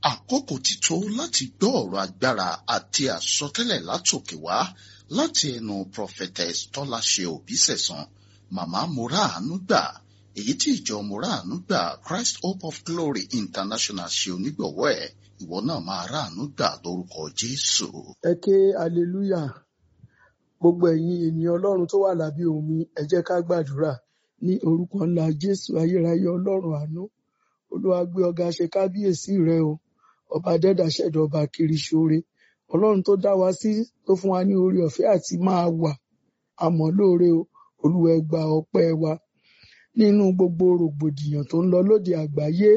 àkókò ti tó láti gbọ́ ọ̀rọ̀ agbára àti àsọtẹ́lẹ̀ látòkè wá láti ẹnu prophetess tọ́láṣe òbísẹ̀sán màmá moraanu gbà èyí tí ìjọ moraanu gbà christ hope of glory international ṣe onígbọ̀wọ́ ẹ̀ ìwọ náà máa ráàánú gbà lórúkọ jésù. ẹ ké aleluya gbogbo ẹ̀yin ènìyàn ọlọ́run tó wà lábẹ́ omi ẹ jẹ́ ká gbàdúrà ní orúkọ ńlá jésù ayérayé ọlọ́run àánú olúwa gbé ọ̀gá ṣe kábíyèsí rẹ o ọba dẹ́dà ṣẹ̀dá ọba kiri ṣoore ọlọ́run tó dá wa sí tó fún wa ní orí ọ̀fẹ́ àti máa wà àmọ́ lóore o olúwa ẹ gba ọpẹ́ wa nínú gbogbo rògbòdìyàn tó ń lọ lóde àgbáyé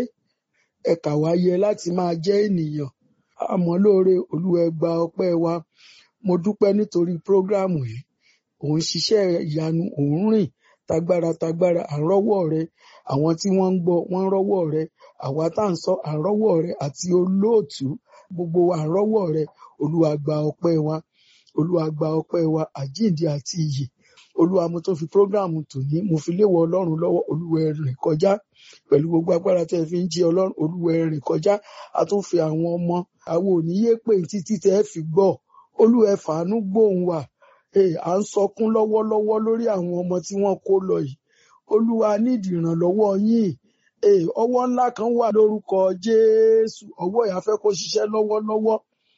ẹ kà wá yẹ láti máa jẹ́ ènìyàn àmọ́ lóore olúwa ẹ gba ọpẹ́ wa mo dúpẹ́ nítorí prógráàmù yìí òun ṣiṣẹ́ ìyanu òun rìn tagbára tagbára à ń rọ́wọ́ rẹ àwọn tí wọ́n ń gbọ́ wọ́n ń rọ́wọ́ rẹ àwa tá à ń sọ à ń rọ́wọ́ rẹ àti olóòtú gbogbo wa à ń rọ́wọ́ rẹ olúwa gba ọpẹ́ wa olúwa gba ọpẹ́ wa àjíǹde àti iyè olúwa mo tó fi prógráàmù tòní mo fi léwọ ọlọ́run lọ́wọ́ olúwa ẹ rìn kọjá pẹ̀lú gbogbo agbára tẹ́ ẹ fi ń jí ọlọ́run olúwa ẹ rìn kọjá a tún fi àwọn ọmọ àwọn òníyé pè títí tẹ́ ẹ fi gbọ́ olúwa ẹ fàánú gbóhùn wa Hey, à ń sọkún lọ́wọ́lọ́wọ́ lórí àwọn ọmọ tí wọ́n kó lọ yìí olúwa nídìí ìrànlọ́wọ́ yín Hey, ọwọ́ ńlá kan wà lórúkọ jésù ọwọ́ yìí a fẹ́ kó ṣiṣẹ́ lọ́wọ́lọ́wọ́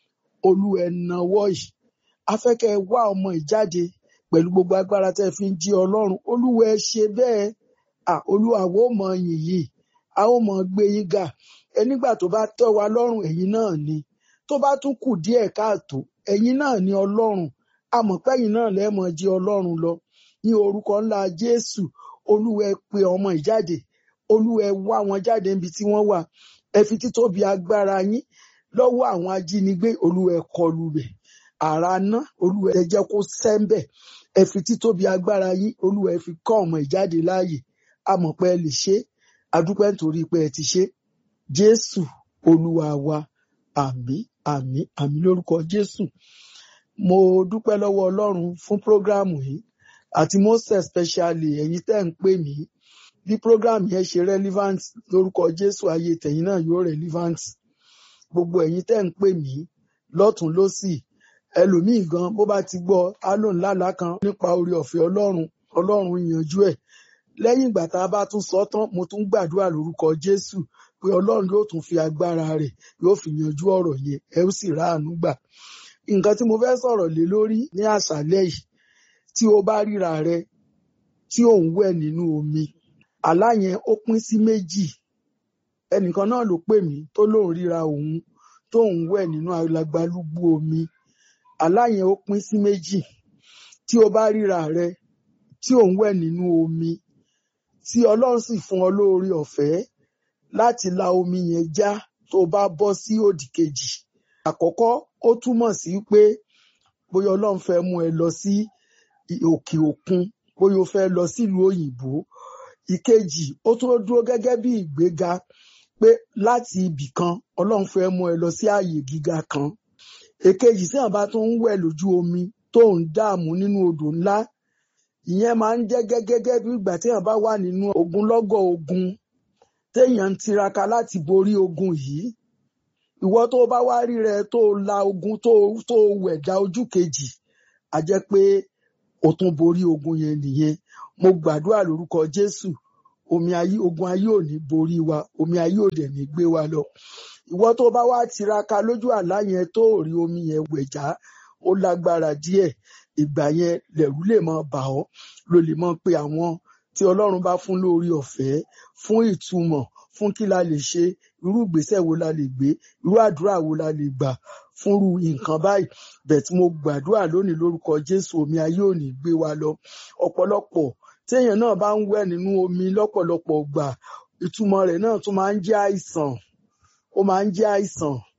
olúwa ẹ nawọ́ yìí a fẹ́ kẹ́ ẹ wá ọmọ yìí jáde pẹ̀lú gbogbo agbára tẹ́ ẹ fi ń jí ọlọ́run olúwa ẹ ṣe bẹ́ẹ̀ à olúwa wo mọ yìn yìí a ó mọ gbé yín ga ẹ nígbà tó bá tẹ́ wa lọ́rùn ẹ̀yin náà ni tó bá tún kù díẹ̀ káàtó ẹ̀yin náà ni ọlọ́run amọ̀pẹ́yìn náà lẹ́ẹ̀mọ jí ọlọ́run lọ ní orúkọ ńlá jésù olúwa ẹ pe ọmọ ìjáde olúwa ẹ wá wọn jáde níbi tí wọ́n wà ẹ fi títóbi agbára yín lọ́wọ́ àwọn ajínigbé olúwa ẹ kọlù rẹ̀ àrá ná olúwa ẹ jẹ́ kó sẹ́ńbẹ̀ ẹ fi títóbi agbára yín olúwa ẹ fi kọ́ ọmọ ìjáde láàyè amọ̀pẹ́ ẹ lè ṣe adúpẹ́ nítorí pé ẹ ti ṣe jésù olúwa wa àmín àmín àmín lórúkọ jésù mo dúpẹ́ lọ́wọ́ ọlọ́run fún prógráàmù yìí àti most especially ẹ̀yin tẹ́ ń pè mí bí prógráàmù yẹn ṣe relevant lórúkọ jésù ayé tẹ̀yin náà yóò relevant gbogbo ẹ̀yin tẹ́ ń pè mí lọ́tún lọ́sì ẹlòmíì gan bó bá ti gbọ́ á lòun lálàá kan nípa orí ọ̀fẹ́ ọlọ́run ọlọ́run yanjú ẹ̀ lẹ́yìn ìgbà tá a bá tún sọ tán mo tún gbàdúrà lórúkọ jésù pé ọlọ́run yóò tún fi agbára rẹ̀ yóò fi yanjú ọ̀rọ̀ yẹn ẹ ó sì ráàánú gbà nǹkan tí mo fẹ́ sọ̀rọ̀ lé lórí ní àṣálẹ́ yìí tí o bá ríra rẹ tí ò ń wẹ̀ nínú omi àlá yẹn ó pín sí méjì ẹnìkan náà ló pè mí tó lóun ríra òun tó ń wẹ̀ nínú alagbalúgbú omi àlá yẹn ó pín sí méjì tí o bá ríra rẹ tí ò ń wẹ̀ nínú omi tí ọlọ́run sì fún ọ lóore ọ̀fẹ́ láti la omi yẹn já tó bá bọ́ sí òdì kejì àkọ́kọ́ ó túmọ̀ sí pé bóyá ọlọ́run fẹ́ mú ẹ lọ sí òkè òkun bóyá o fẹ́ lọ sílùú òyìnbó ìkejì ó tún dúró gẹ́gẹ́ bí ìgbéga pé láti ibì kan ọlọ́run fẹ́ mú ẹ lọ sí ààyè gíga kan èkejì tí àwọn bá tún ń wẹ̀ lójú omi tó ń dààmú nínú odò ńlá ìyẹn máa ń jẹ́ gẹ́gẹ́ bí ìgbà tí àwọn bá wà nínú ogunlọ́gọ̀ ogun téèyàn ń tiraka láti borí ogun yìí ìwọ tó bá wá rí rẹ tó la ogun tó tó wẹ̀dá ojú kejì a jẹ́ pé o tún borí ogun yẹn nìyẹn mo gbàdúrà lórúkọ jésù omi ayé ogun ayé ò ní borí wa omi ayé ò dẹ̀ ní gbé wa lọ ìwọ tó bá wá tiraka lójú àlá yẹn tó ò rí omi yẹn wẹ̀já ó lágbára díẹ̀ ìgbà yẹn lẹ̀rú lè mọ bà ọ́ ló lè mọ pé àwọn tí ọlọ́run bá fún lórí ọ̀fẹ́ fún ìtumọ̀ fún kí la lè ṣe irú ìgbésẹ̀ wo la lè gbé irú àdúrà wo la lè gbà fúnru nǹkan báyìí bẹ́ẹ̀ tí mo gbàdúrà lónìí lórúkọ jésù omi ayé ò ní gbé wa lọ ọ̀pọ̀lọpọ̀ téèyàn náà bá ń wẹ̀ nínú omi lọ́pọ̀lọpọ̀ gbà ìtumọ̀ rẹ̀ náà tún máa ń jẹ́ àìsàn ó máa ń jẹ́ àìsàn